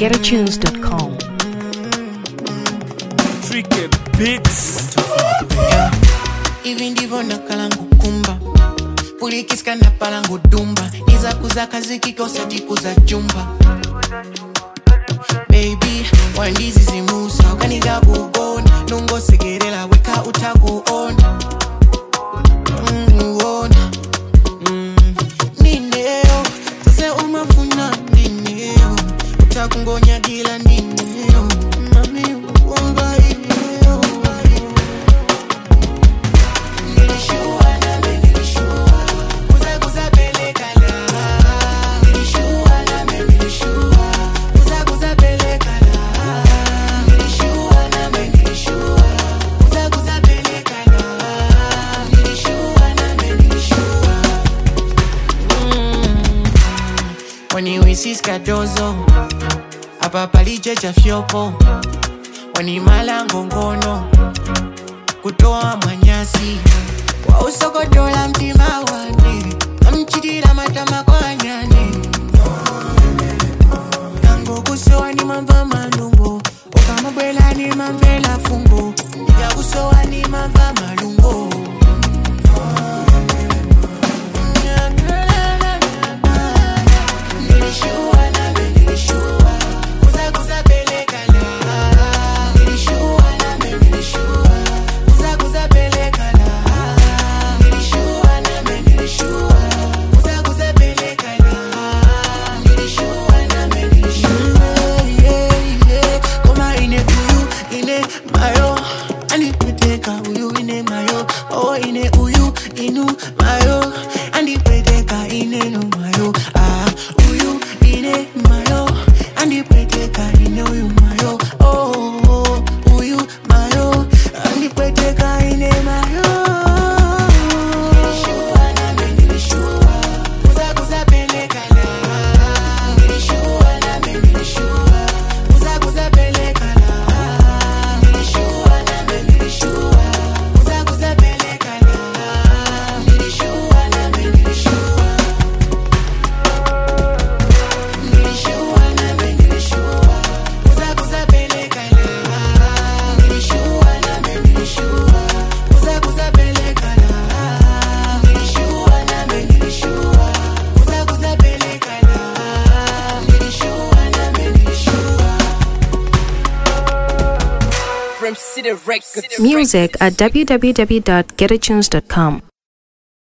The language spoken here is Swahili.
www.getatunes.com. Tricky Beats. hivi ndivyo nakalangu kumba pulikiska na palangu dumba nizakuza kazi kikosa tikuza chumba baby wandizi zimusa ukaniga kugona nungosegerela weka utakuona Mm, uona. Mm, nineo tase umafuna nineo utakungonya dila nineo mami umva iveo Nilishua nami nilishua Kuza kuza peleka la Nilishua nami nilishua Kuza kuza peleka la Nilishua nami nilishua Kuza kuza peleka la Nilishua nami nilishua Mm. Waniwisiska dozo Hapa palichecha fyopo Wanimala ngongono kutoa manyasi wausokotola mtima wane amchitira matama kwa nyani tango kusowa ni mamva malungo ukamabwela ni mamvela fungo yakusowa ni mamva malungo Nilishua nami nilishua Kuza kuza peleka la Nilishua nami nilishua Kuza kuza peleka la Nilishua nami nilishua Kuza kuza peleka la Nilishua nami nilishua Yeah, yeah Koma ine uyu ine mayo Anipeteka uyu ine mayo Oh ine uyu inu mayo Andipeteka ine no mayo Ah uyu ine mayo Andipeteka ine uyu mayo Oh oh, uyu mayo Andipeteka ine mayo Nilishua nami nilishua Kuza kuza peleka la Nilishua nami nilishua Kuza kuza peleka la Nilishua nami nilishua Kuza kuza peleka la Nilishua nami nilishua Nilishua nami nilishua Kuza kuza peleka la Nilishua nami nilishua Kuza kuza peleka la Nilishua nami nilishua Kuza kuza peleka la Nilishua nami nilishua From City Records. Music at www.getatunes.com.